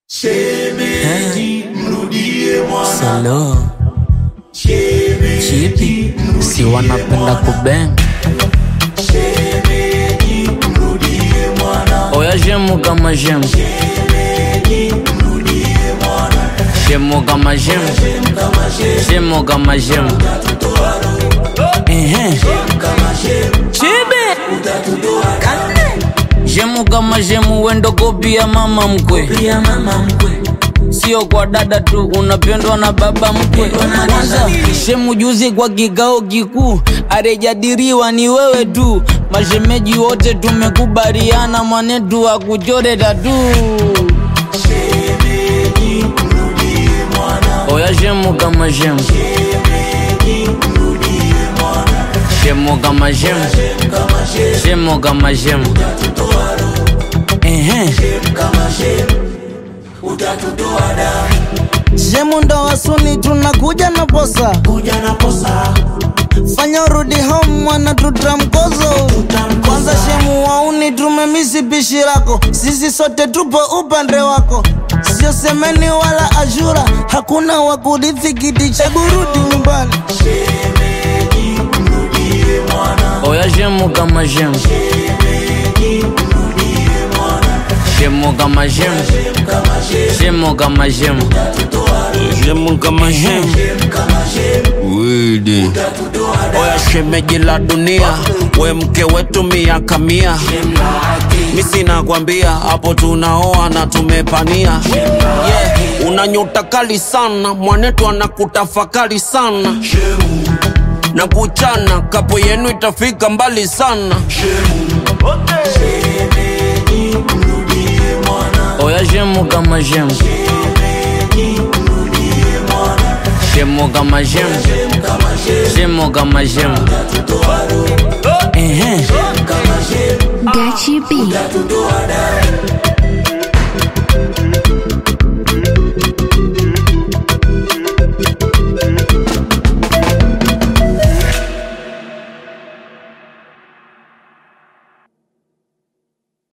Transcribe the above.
Shemeji, mrudie mwana. Salo Shemeji, chipi si wanapenda kubeng shemeji, mrudie mwana. oya shemu kama shemu Shemeji, mrudie mwana. shemu kama shemu Kama shemu, shemu kama shemu utatutoa roho. Ehe. Kama shemu, chibi utatutoa damu. shemu kama shemu wendo kopi ya mama mkwe Pia mama mkwe. sio kwa dada tu unapendwa na baba mkwe na kwanza dada. shemu juzi kwa kikao kikuu arejadiriwa ni wewe tu mashemeji wote tumekubaliana mwanetu akuchore tatu Shemeji, mrudie mwana. oya shemu kama shemu Shemeji, mrudie mwana. shemu kama shemu Kama shemu, shemu kama shemu utatutoa roho. Ehe. Kama shemu, utatutoa damu. Shemu ndo wasuni tunakuja na posa, Kuja na posa, fanya urudi home mwana, tutamkozo kwanza. Shemu wauni tumemisi pishi lako, sisi sote tupo upande wako, sio semeni wala ashura, hakuna wa kurithi kiti cha kurudi nyumbani. shemeji, mrudie mwana. oya shemu kama shemu Shemeji, mrudie mwana. shemu kama shemu Kama shemu, shemu kama shemu utatutoa roho. shemu kama shemu Kama shemu, widi utatutoa damu. oya shemeji la dunia we mke wetu miaka mia mi sinakwambia hapo tunaoa na tumepania yeah. una nyota kali sana mwanetu anakutafakari sana na kuchana kapo yenu itafika mbali sana Shemeji, mrudie mwana. oya shemu kama shemu Shemeji, mrudie mwana. shemu kama shemu Kama shemu, shemu kama shemu utatutoa roho. Ehe. Kama shemu, Gachi B. utatutoa damu.